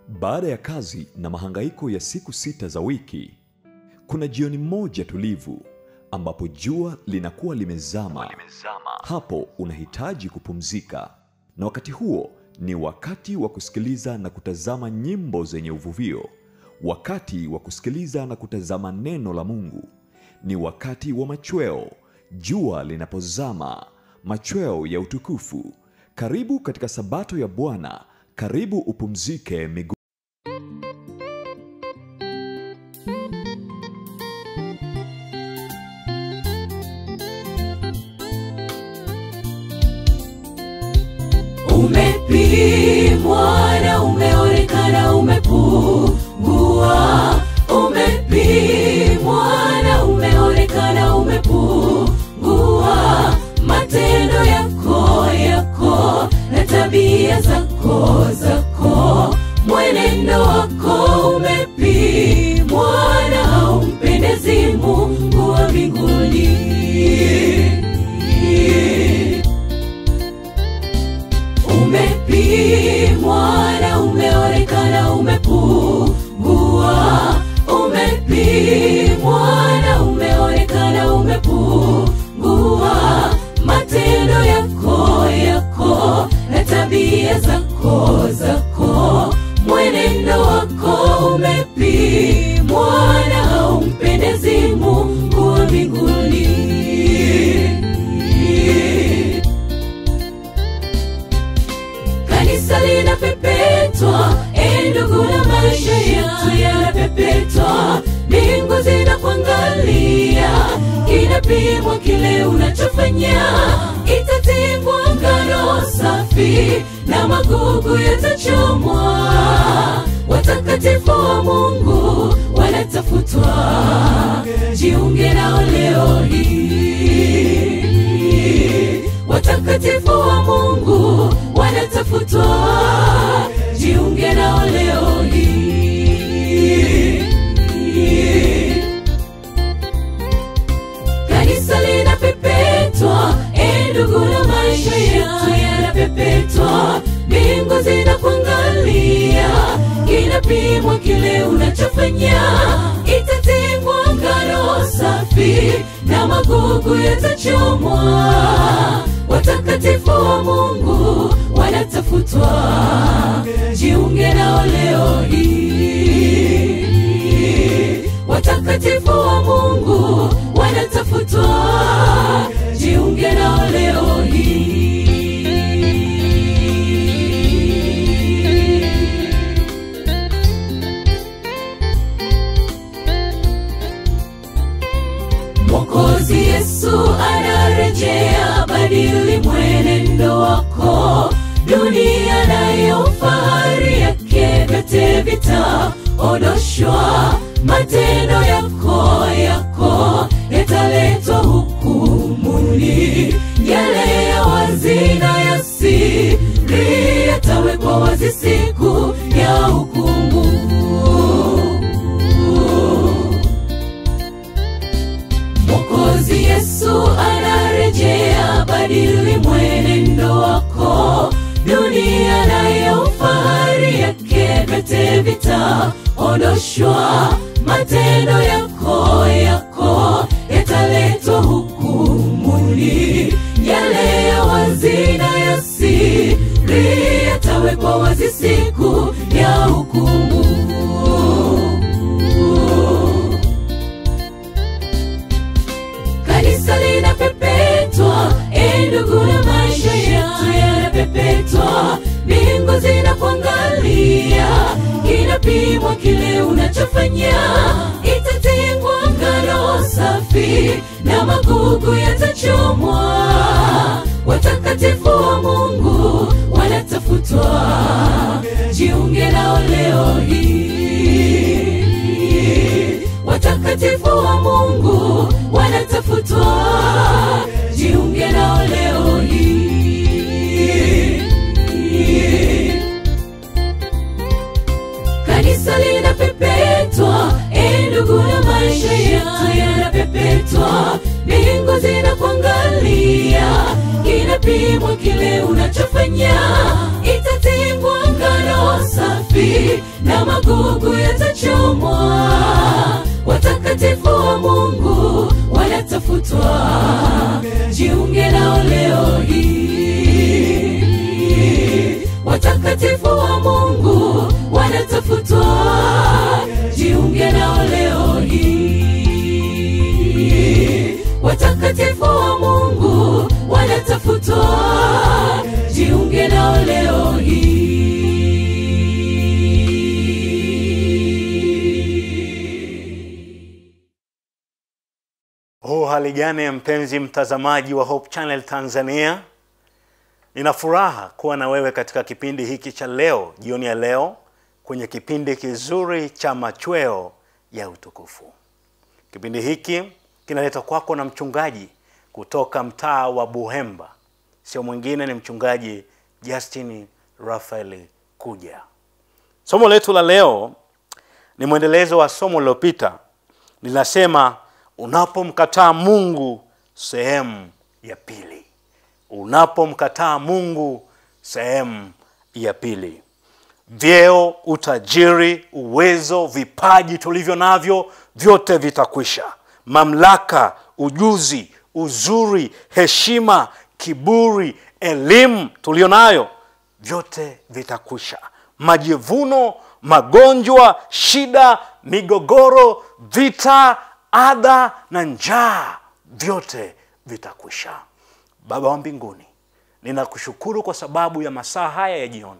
Baada ya kazi na mahangaiko ya siku sita za wiki, kuna jioni moja tulivu ambapo jua linakuwa limezama. Hapo unahitaji kupumzika, na wakati huo ni wakati wa kusikiliza na kutazama nyimbo zenye uvuvio, wakati wa kusikiliza na kutazama neno la Mungu. Ni wakati wa machweo, jua linapozama, machweo ya utukufu. Karibu katika Sabato ya Bwana, karibu upumzike miguu umepimwa na umeonekana umepungua umepimwa na umeonekana umepungua matendo yako yako na tabia zako zako mwenendo wako umepimwa na haumpendezi mungu wa mbinguni umepimwa na umeonekana umepungua umepimwa na umeonekana umepungua matendo yako yako na tabia zako zako mwenendo wako umepimwa na haumpendezi mungu wa mbinguni kanisa linapepetwa e ndugu na maisha yetu yanapepetwa mbingu zinakuangalia kinapimwa kile unachofanya itatingwa ngano safi na magugu yatachomwa watakatifu wa mungu wanatafutwa jiunge nao leo hii watakatifu wa mungu wanatafutwa jiunge nao leo hii kanisa linapepetwa e ndugu na maisha yetu yanapepetwa mbingu zinakuangalia kinapimwa kile unachofanya itatingwa ngano safi na magugu yatachomwa watakatifu wa mungu wanatafutwa jiunge nao leo hii watakatifu wa mungu wanatafutwa jiunge nao leo hii mwokozi yesu anarejea badili mwenendo wako dunia nayo fahari yake vyote vitaondoshwa matendo yako yako yataletwa hukumuni yale ya wazi na ya siri yatawekwa wazi siku ya hukumu mwokozi yesu anarejea badili mwenendo wako dunia nayo fahari yake vyote vitaondoshwa matendo yako yako yataletwa hukumuni yale ya wazi na ya siri yatawekwa wazi siku ya hukumu kanisa linapepetwa e ndugu na maisha yetu yanapepetwa mbingu zinakuangalia kinapimwa kile unachofanya itatingwa ngano safi na magugu yatachomwa watakatifu wa mungu wanatafutwa jiunge nao leo hii watakatifu wa mungu wanatafutwa jiunge nao leo hii kanisa linapepetwa e ndugu na maisha yetu yanapepetwa mbingu zinakuangalia kinapimwa kile unachofanya itatingwa ngano safi na magugu yatachomwa watakatifu wa mungu wanatafutwa jiunge nao leo hii watakatifu wa mungu wanatafutwa jiunge nao leo hii watakatifu wa mungu wanatafutwa jiunge nao leo hii huu hali gani mpenzi mtazamaji wa hope channel tanzania nina furaha kuwa na wewe katika kipindi hiki cha leo jioni ya leo kwenye kipindi kizuri cha machweo ya utukufu kipindi hiki kinaletwa kwako na mchungaji kutoka mtaa wa buhemba sio mwingine ni mchungaji justin rafael kuja somo letu la leo ni mwendelezo wa somo lililopita linasema unapomkataa mungu sehemu ya pili unapomkataa mungu sehemu ya pili vyeo utajiri uwezo vipaji tulivyo navyo vyote vitakwisha mamlaka ujuzi uzuri heshima kiburi elimu tulio nayo vyote vitakwisha majivuno magonjwa shida migogoro vita adha na njaa vyote vitakwisha baba wa mbinguni ninakushukuru kwa sababu ya masaa haya ya jioni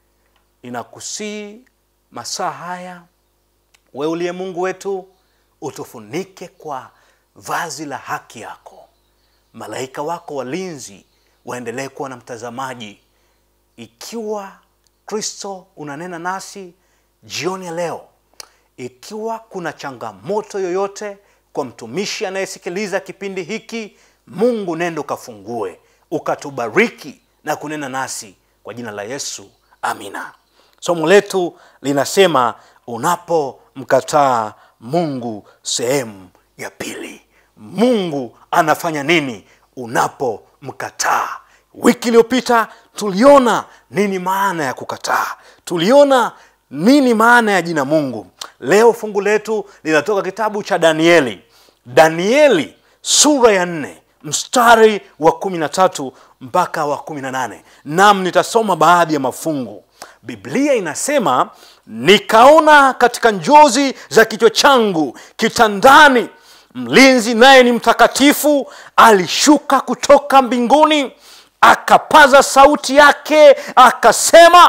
ninakusii masaa haya we uliye mungu wetu utufunike kwa vazi la haki yako malaika wako walinzi waendelee kuwa na mtazamaji ikiwa kristo unanena nasi jioni ya leo ikiwa kuna changamoto yoyote kwa mtumishi anayesikiliza kipindi hiki mungu nendo ukafungue ukatubariki na kunena nasi kwa jina la yesu amina somo letu linasema unapomkataa mungu sehemu ya pili mungu anafanya nini unapomkataa wiki iliyopita tuliona nini maana ya kukataa tuliona nini maana ya jina mungu leo fungu letu linatoka kitabu cha danieli danieli sura ya nne mstari wa kumi na tatu mpaka wa kumi na nane nam nitasoma baadhi ya mafungu biblia inasema nikaona katika njozi za kichwa changu kitandani mlinzi naye ni mtakatifu alishuka kutoka mbinguni akapaza sauti yake akasema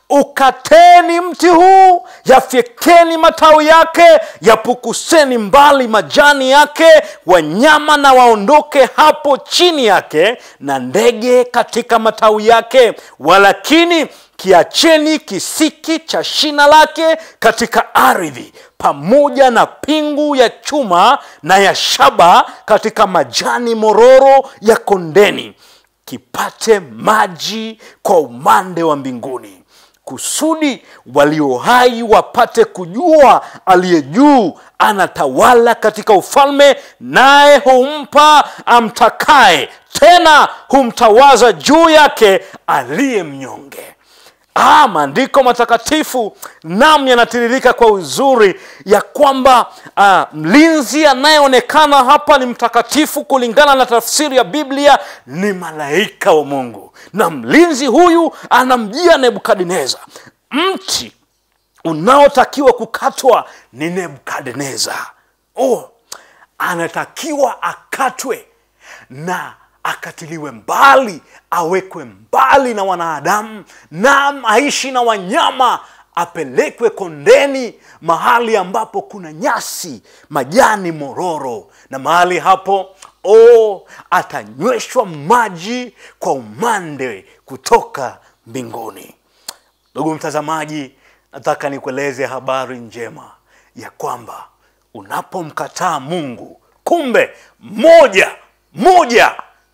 ukateni mti huu yafyekeni matawi yake yapukuseni mbali majani yake wanyama na waondoke hapo chini yake na ndege katika matawi yake walakini kiacheni kisiki cha shina lake katika ardhi pamoja na pingu ya chuma na ya shaba katika majani mororo ya kondeni kipate maji kwa umande wa mbinguni kusudi walio hai wapate kujua aliye juu anatawala katika ufalme naye humpa amtakaye tena humtawaza juu yake aliye mnyonge ah, maandiko matakatifu nam yanatiririka kwa uzuri ya kwamba ah, mlinzi anayeonekana hapa ni mtakatifu kulingana na tafsiri ya biblia ni malaika wa mungu na mlinzi huyu anamjia nebukadneza mti unaotakiwa kukatwa ni nebukadneza oh, anatakiwa akatwe na akatiliwe mbali awekwe mbali na wanadamu na aishi na wanyama apelekwe kondeni mahali ambapo kuna nyasi majani mororo na mahali hapo o atanyweshwa maji kwa umande kutoka mbinguni ndugu mtazamaji nataka nikueleze habari njema ya kwamba unapomkataa mungu kumbe moja moja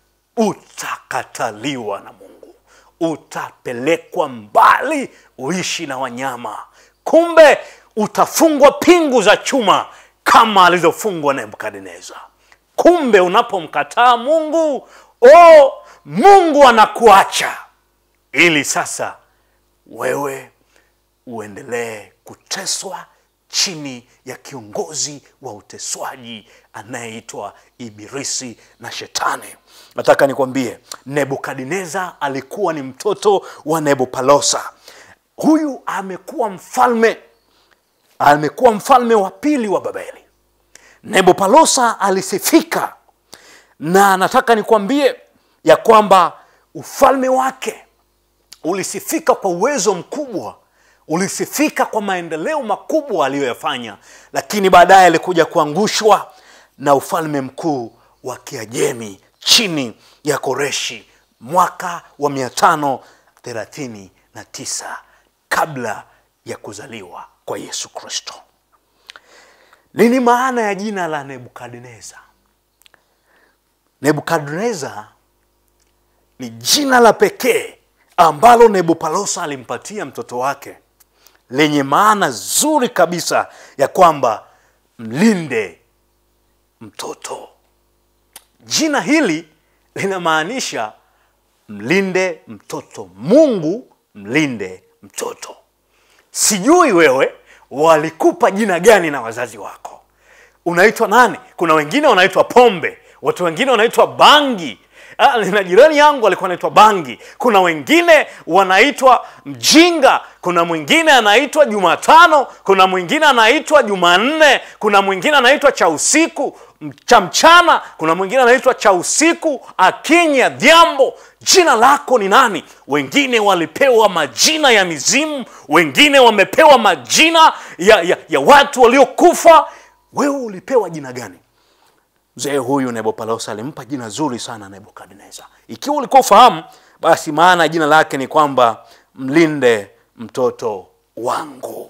utakataliwa na mungu utapelekwa mbali uishi na wanyama kumbe utafungwa pingu za chuma kama alizofungwa nebukadneza kumbe unapomkataa mungu o mungu anakuacha ili sasa wewe uendelee kuteswa chini ya kiongozi wa uteswaji anayeitwa Ibilisi na Shetani. Nataka nikwambie, Nebukadneza alikuwa ni mtoto wa Nebopalosa. Huyu amekuwa mfalme, amekuwa mfalme wa pili wa Babeli. Nebopalosa alisifika, na nataka nikwambie ya kwamba ufalme wake ulisifika kwa uwezo mkubwa, ulisifika kwa maendeleo makubwa aliyoyafanya, lakini baadaye alikuja kuangushwa na ufalme mkuu wa Kiajemi chini ya Koreshi mwaka wa 539 kabla ya kuzaliwa kwa Yesu Kristo. Nini maana ya jina la Nebukadneza? Nebukadneza ni jina la pekee ambalo Nebopalosa alimpatia mtoto wake lenye maana zuri kabisa ya kwamba mlinde mtoto. Jina hili linamaanisha mlinde mtoto, Mungu mlinde mtoto. Sijui wewe walikupa jina gani na wazazi wako, unaitwa nani? Kuna wengine wanaitwa pombe, watu wengine wanaitwa bangi. Ah, na jirani yangu alikuwa anaitwa bangi. Kuna wengine wanaitwa mjinga, kuna mwingine anaitwa Jumatano, kuna mwingine anaitwa Jumanne, kuna mwingine anaitwa cha usiku cha mchana, kuna mwingine anaitwa cha usiku, Akinya, Dhiambo. Jina lako ni nani? Wengine walipewa majina ya mizimu, wengine wamepewa majina ya, ya, ya watu waliokufa. Wewe ulipewa jina gani? Mzee huyu Nebopalosa alimpa jina zuri sana Nebukadneza. Ikiwa ulikuwa ufahamu, basi maana jina lake ni kwamba mlinde mtoto wangu.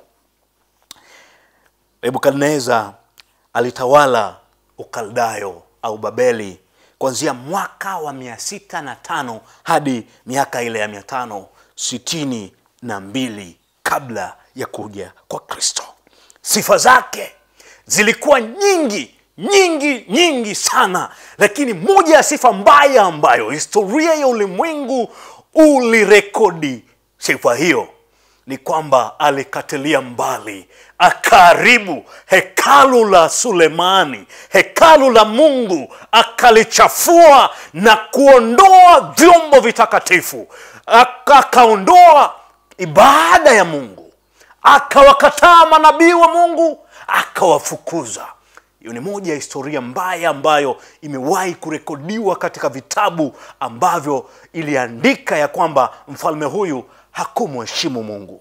Nebukadneza alitawala Ukaldayo au Babeli kuanzia mwaka wa mia sita na tano hadi miaka ile ya mia tano sitini na mbili kabla ya kuja kwa Kristo. Sifa zake zilikuwa nyingi nyingi nyingi sana, lakini moja ya sifa mbaya ambayo historia ya ulimwengu ulirekodi sifa hiyo ni kwamba alikatilia mbali, akaharibu hekalu la Sulemani, hekalu la Mungu, akalichafua na kuondoa vyombo vitakatifu, akaondoa ibada ya Mungu, akawakataa manabii wa Mungu, akawafukuza. Hiyo ni moja ya historia mbaya ambayo imewahi kurekodiwa katika vitabu ambavyo iliandika ya kwamba mfalme huyu hakumheshimu Mungu.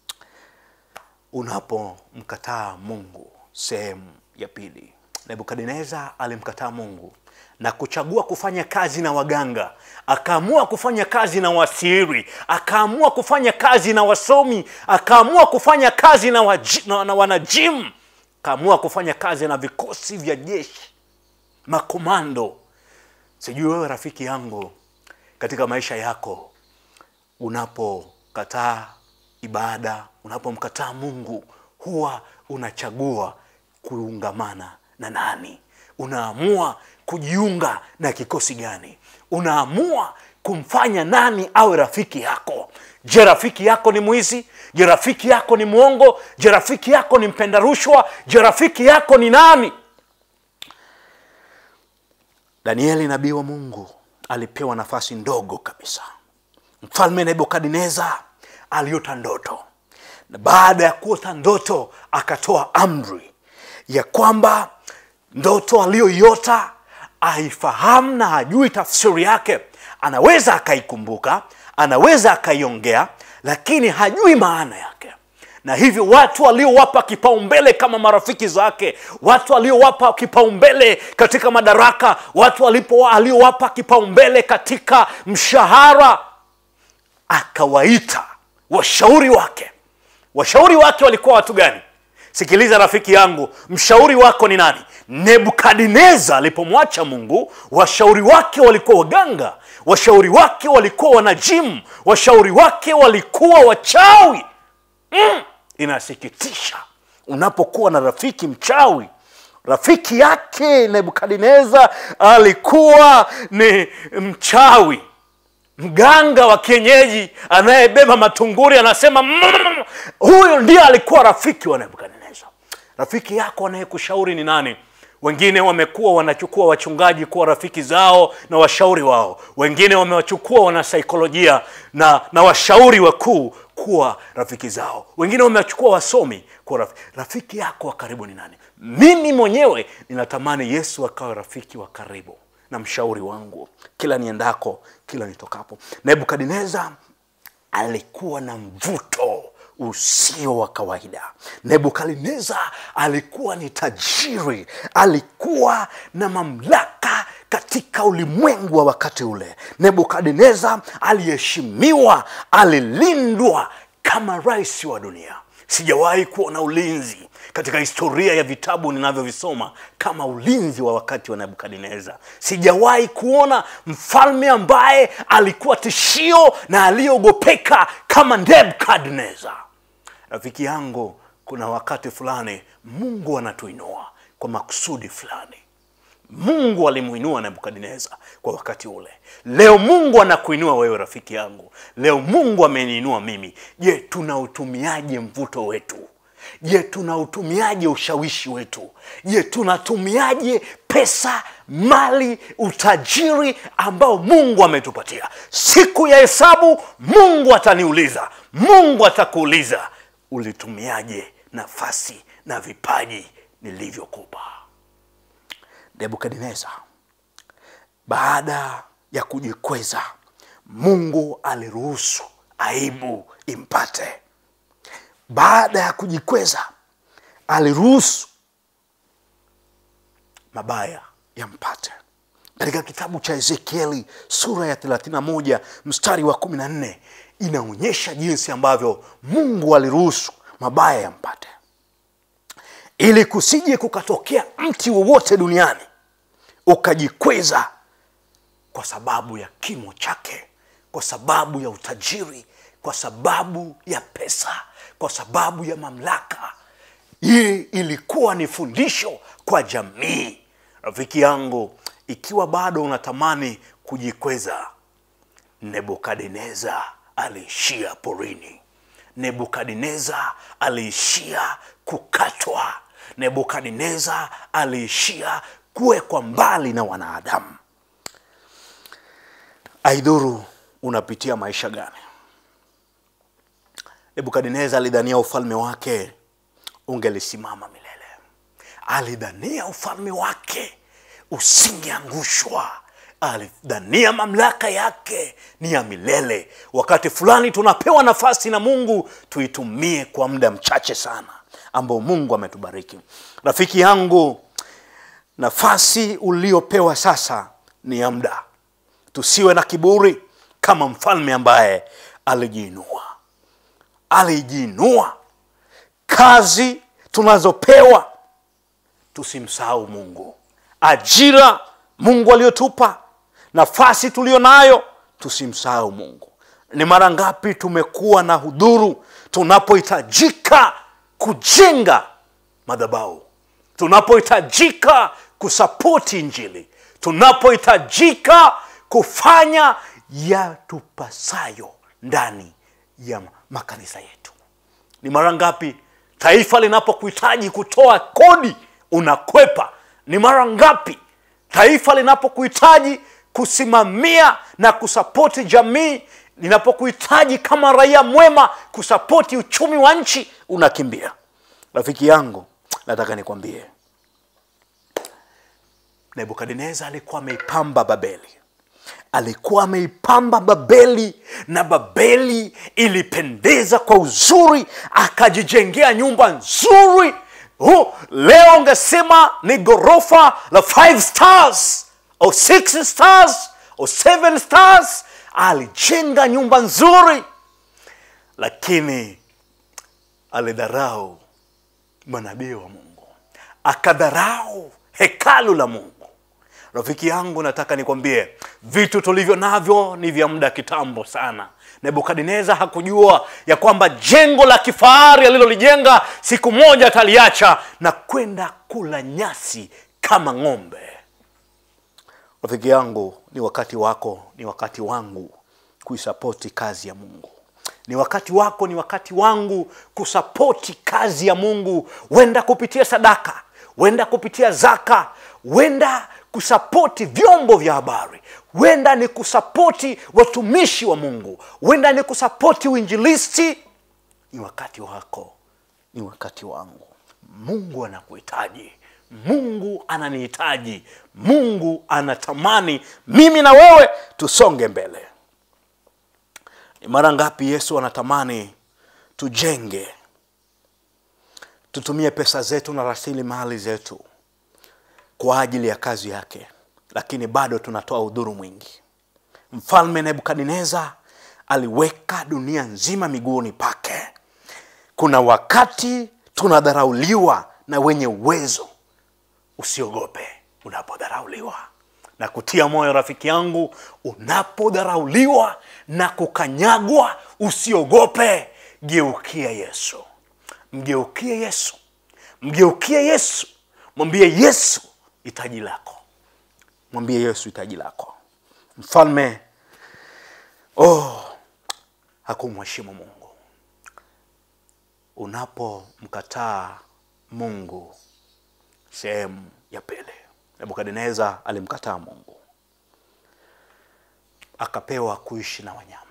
Unapomkataa Mungu, sehemu ya pili, Nebukadneza alimkataa Mungu na kuchagua kufanya kazi na waganga, akaamua kufanya kazi na wasiri, akaamua kufanya kazi na wasomi, akaamua kufanya kazi na, waji, na, na wanajimu kaamua kufanya kazi na vikosi vya jeshi makomando. Sijui wewe rafiki yangu, katika maisha yako unapokataa ibada, unapomkataa Mungu, huwa unachagua kuungamana na nani? Unaamua kujiunga na kikosi gani? Unaamua kumfanya nani awe rafiki yako? Je, rafiki yako ni mwizi? Je, rafiki yako ni mwongo? Je, rafiki yako ni mpenda rushwa? Je, rafiki yako ni nani? Danieli nabii wa Mungu alipewa nafasi ndogo kabisa. Mfalme Nebukadneza aliota ndoto, na baada ya kuota ndoto akatoa amri ya kwamba ndoto aliyoiota aifahamu na hajui tafsiri yake. Anaweza akaikumbuka, anaweza akaiongea, lakini hajui maana yake na hivyo watu waliowapa kipaumbele kama marafiki zake, watu waliowapa kipaumbele katika madaraka, watu walipo aliowapa kipaumbele katika mshahara, akawaita washauri wake. Washauri wake walikuwa watu gani? Sikiliza rafiki yangu, mshauri wako ni nani? Nebukadneza alipomwacha Mungu, washauri wake walikuwa waganga, washauri wake walikuwa wanajimu, washauri wake walikuwa wachawi. Mm, inasikitisha unapokuwa na rafiki mchawi. Rafiki yake Nebukadneza alikuwa ni mchawi. mganga wa kienyeji anayebeba matunguri anasema "Mm, huyu ndiye alikuwa rafiki wa nebukadneza rafiki yako anayekushauri ni nani wengine wamekuwa wanachukua wachungaji kuwa rafiki zao na washauri wao wengine wamewachukua wanasaikolojia na, na washauri wakuu kuwa rafiki zao wengine wamewachukua wasomi kuwa rafiki. rafiki yako wa karibu ni nani mimi mwenyewe ninatamani yesu akawe rafiki wa karibu na mshauri wangu kila niendako kila nitokapo nebukadneza alikuwa na mvuto usio wa kawaida nebukadneza alikuwa ni tajiri alikuwa na mamlaka katika ulimwengu wa wakati ule nebukadneza aliheshimiwa alilindwa kama rais wa dunia sijawahi kuona ulinzi katika historia ya vitabu ninavyovisoma kama ulinzi wa wakati wa nebukadneza sijawahi kuona mfalme ambaye alikuwa tishio na aliyeogopeka kama nebukadneza rafiki yangu kuna wakati fulani mungu anatuinua kwa makusudi fulani mungu alimuinua nebukadneza kwa wakati ule leo mungu anakuinua wewe rafiki yangu leo mungu ameniinua mimi je tunautumiaje mvuto wetu je tunautumiaje ushawishi wetu je tunatumiaje pesa mali utajiri ambao mungu ametupatia siku ya hesabu mungu ataniuliza mungu atakuuliza ulitumiaje nafasi na vipaji nilivyokupa nebukadneza baada ya kujikweza mungu aliruhusu aibu impate baada ya kujikweza aliruhusu mabaya yampate katika kitabu cha ezekieli sura ya 31 mstari wa 14 inaonyesha jinsi ambavyo mungu aliruhusu mabaya yampate ili kusije kukatokea mti wowote duniani ukajikweza kwa sababu ya kimo chake kwa sababu ya utajiri kwa sababu ya pesa kwa sababu ya mamlaka hii ilikuwa ni fundisho kwa jamii rafiki yangu ikiwa bado unatamani kujikweza nebukadneza aliishia porini nebukadneza aliishia kukatwa nebukadneza aliishia kuwekwa mbali na wanadamu aidhuru unapitia maisha gani nebukadneza alidhania ufalme wake ungelisimama milele alidhania ufalme wake usingeangushwa alidhania mamlaka yake ni ya milele wakati fulani tunapewa nafasi na mungu tuitumie kwa muda mchache sana ambao mungu ametubariki rafiki yangu nafasi uliopewa sasa ni ya muda tusiwe na kiburi kama mfalme ambaye alijiinua alijiinua kazi tunazopewa tusimsahau mungu ajira mungu aliyotupa nafasi tuliyo nayo tusimsahau mungu ni mara ngapi tumekuwa na hudhuru tunapohitajika kujenga madhabau tunapohitajika kusapoti njili tunapohitajika kufanya yatupasayo ndani ya makanisa yetu ni mara ngapi taifa linapokuhitaji kutoa kodi unakwepa ni mara ngapi taifa linapokuhitaji kusimamia na kusapoti jamii linapokuhitaji kama raia mwema kusapoti uchumi wa nchi unakimbia rafiki yangu nataka nikwambie nebukadneza alikuwa ameipamba babeli alikuwa ameipamba babeli na babeli ilipendeza kwa uzuri akajijengea nyumba nzuri oh, leo ungesema ni ghorofa la five stars au six stars au seven stars alijenga nyumba nzuri lakini alidharau manabii wa mungu akadharau hekalu la mungu rafiki yangu nataka nikwambie vitu tulivyo navyo ni vya muda kitambo sana nebukadneza hakujua ya kwamba jengo la kifahari alilolijenga siku moja ataliacha na kwenda kula nyasi kama ng'ombe rafiki yangu ni wakati wako ni wakati wangu kuisapoti kazi ya mungu ni wakati wako ni wakati wangu kusapoti kazi ya mungu wenda kupitia sadaka wenda kupitia zaka wenda kusapoti vyombo vya habari wenda ni kusapoti watumishi wa mungu wenda ni kusapoti uinjilisti ni wakati wako ni wakati wangu mungu anakuhitaji mungu ananihitaji mungu anatamani mimi na wewe tusonge mbele ni mara ngapi yesu anatamani tujenge tutumie pesa zetu na rasilimali zetu kwa ajili ya kazi yake lakini bado tunatoa udhuru mwingi mfalme nebukadneza aliweka dunia nzima miguuni pake kuna wakati tunadharauliwa na wenye uwezo usiogope unapodharauliwa na kutia moyo rafiki yangu unapodharauliwa na kukanyagwa usiogope geukia yesu mgeukie yesu mgeukie yesu mwambie yesu hitaji lako mwambie yesu hitaji lako mfalme oh hakumheshimu mungu unapomkataa mungu sehemu ya pili nebukadneza alimkataa mungu akapewa kuishi na wanyama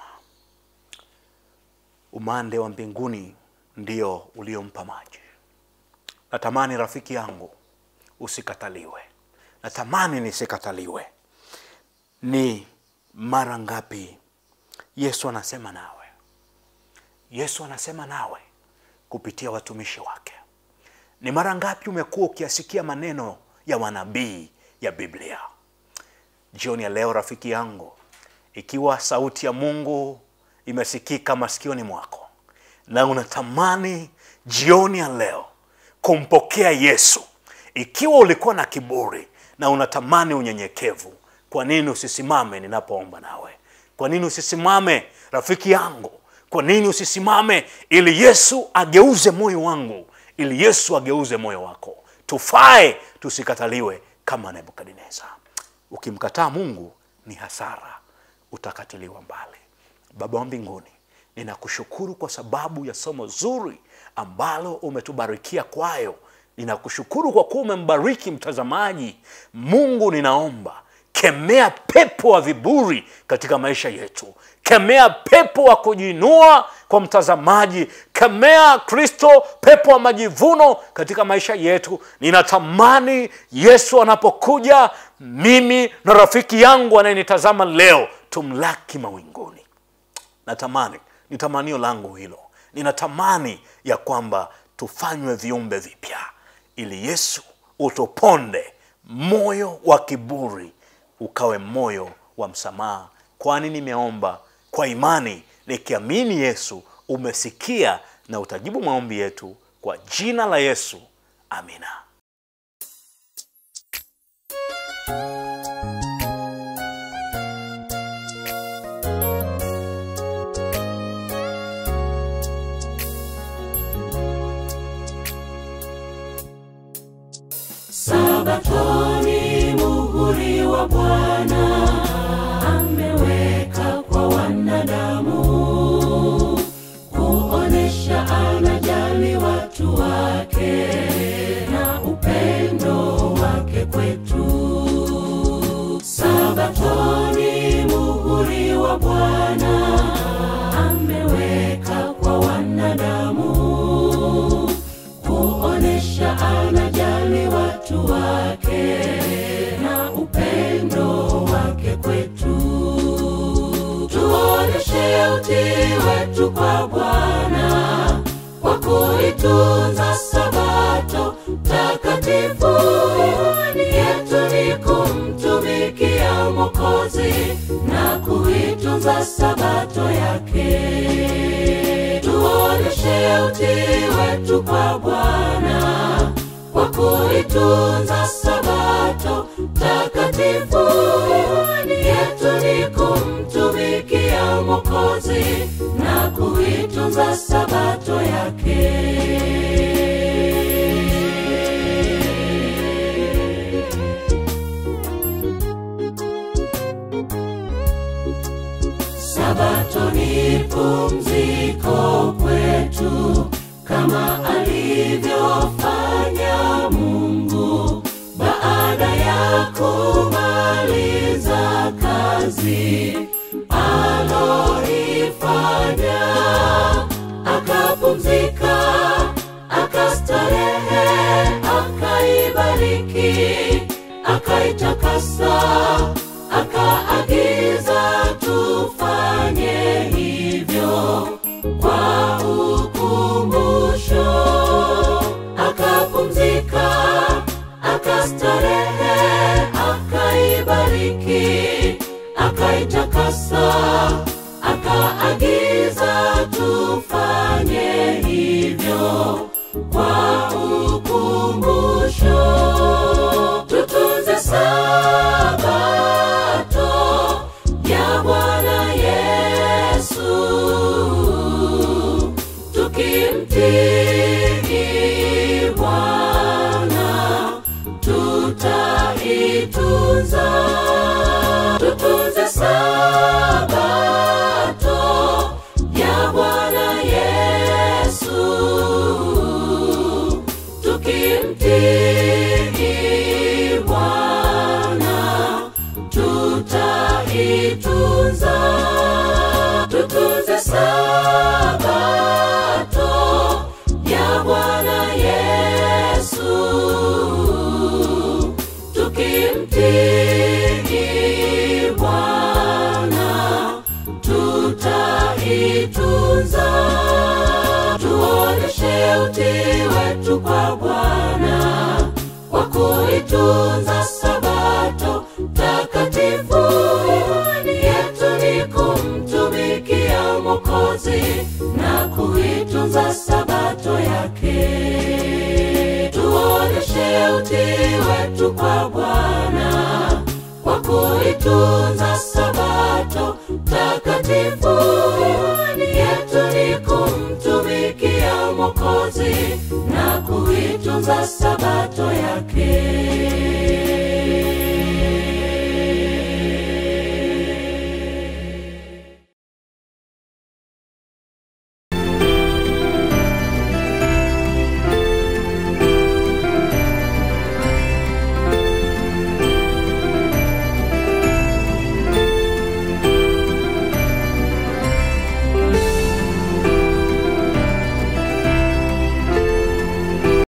umande wa mbinguni ndio uliompa maji natamani rafiki yangu usikataliwe natamani nisikataliwe ni mara ngapi yesu anasema nawe yesu anasema nawe kupitia watumishi wake ni mara ngapi umekuwa ukiasikia maneno ya manabii ya biblia jioni ya leo rafiki yangu ikiwa sauti ya mungu imesikika masikioni mwako na unatamani jioni ya leo kumpokea yesu ikiwa ulikuwa na kiburi na unatamani unyenyekevu kwa nini usisimame ninapoomba nawe kwa nini usisimame rafiki yangu kwa nini usisimame ili yesu ageuze moyo wangu ili yesu ageuze moyo wako tufae tusikataliwe kama nebukadneza ukimkataa mungu ni hasara utakatiliwa mbali baba wa mbinguni ninakushukuru kwa sababu ya somo zuri ambalo umetubarikia kwayo ninakushukuru kwa kuwa umembariki mtazamaji mungu ninaomba kemea pepo wa viburi katika maisha yetu kemea pepo wa kujiinua kwa mtazamaji kemea kristo pepo wa majivuno katika maisha yetu ninatamani yesu anapokuja mimi na rafiki yangu anayenitazama leo tumlaki mawinguni natamani ni tamanio langu hilo ninatamani ya kwamba tufanywe viumbe vipya ili yesu utuponde moyo wa kiburi ukawe moyo wa msamaha kwani nimeomba kwa imani nikiamini yesu umesikia na utajibu maombi yetu kwa jina la yesu amina Sabatoni muhuri wa Bwana ameweka kwa wanadamu, kuonesha anajali watu wake na upendo wake kwetu. Sabatoni muhuri wa Bwana ameweka kwa wanadamu kuonesha anajali watu wake na upendo wake kwetu. Tuoneshe utii wetu kwa Bwana kwa kuitunza Sabato takatifu. Imani yetu ni kumtumikia Mwokozi na kuitunza Sabato yake tuoneshe utii wetu kwa Bwana kwa kuitunza Sabato takatifu. Imani yetu ni kumtumikia Mwokozi na kuitunza Sabato yake. Sabato kwa ukumbusho tutunze sabato ya bwana yesu tukimtii bwana tutaitunza tutunze sabato ya bwana yesu tukimtii bwana tutaitunza tutunze sabato ya bwana yesu tukimtii bwana tutaitunza tuoneshe utii wetu kwa bwana kwa kuitunza sabato takatifu imani yetu ni kumtumikia mokozi na kuitunza sabato yake tuoneshe utii wetu kwa bwana kwa kuitunza sabato takatifu imani yetu ni kumtumikia mokozi na kuitunza